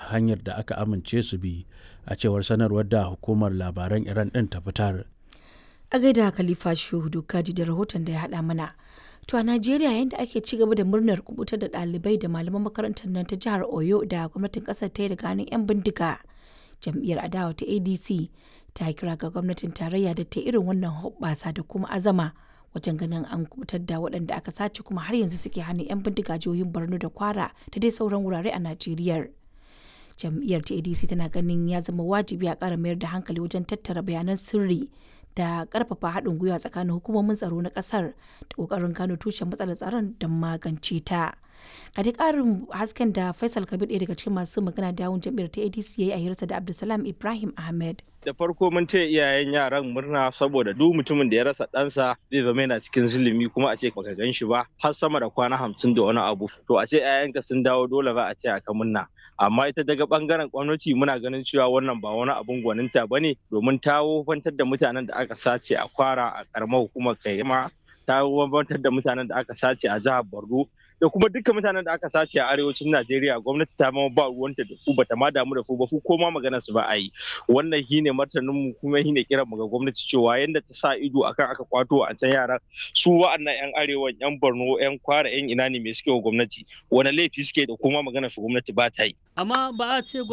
hanyar da aka amince su bi a cewar sanarwar da hukumar labaran iran ɗin ta fitar a gaida khalifa shehu kaji da rahoton da ya haɗa mana to a najeriya yayin da ake ci gaba da murnar kubutar da ɗalibai da malaman makarantar nan ta jihar oyo da gwamnatin ƙasar ta yi daga hannun 'yan bindiga jam'iyyar adawa ta adc ta kira ga gwamnatin tarayya da ta irin wannan hoɓɓasa da kuma azama wajen ganin an kubutar da waɗanda aka sace kuma har yanzu suke hannun 'yan bindiga jihohin borno da kwara da dai sauran wurare a najeriya jam'iyyar ta adc tana ganin ya zama wajibi a ƙara mayar da hankali wajen tattara bayanan sirri da ƙarfafa haɗin gwiwa tsakanin hukumomin tsaro na ƙasar da ƙoƙarin gano tushen matsalar tsaron don magance ta a dai ƙarin hasken da faisal kabir ɗaya daga cikin masu magana da yawun jam'iyyar ta adc ya yi a hirarsa da abdulsalam ibrahim ahmed da farko mun ce iyayen yaran murna saboda duk mutumin da ya rasa ɗansa zai zama yana cikin zulumi kuma a ce baka gan shi ba har sama da kwana hamsin da wani abu to a ce 'ya'yanka sun dawo dole ba a ce aka murna amma ita daga bangaren gwamnati muna ganin cewa wannan ba wani abun gwaninta ba ne domin ta wofantar da mutanen da aka sace a kwara a karamar hukumar kaima ta wofantar da mutanen da aka sace a jihar borno da kuma dukkan mutanen da aka sace a arewacin Najeriya gwamnati ta ma ba ruwanta da su bata ma damu da su ba su ko ma magana su ba a yi wannan shine martanin mu kuma shine kiran mu ga gwamnati cewa yanda ta sa ido akan aka kwato a can yaran su wa'annan yan arewa yan Borno yan Kwara yan ina ne me suke wa gwamnati wani laifi suke da kuma magana su gwamnati ba ta yi amma ba a ce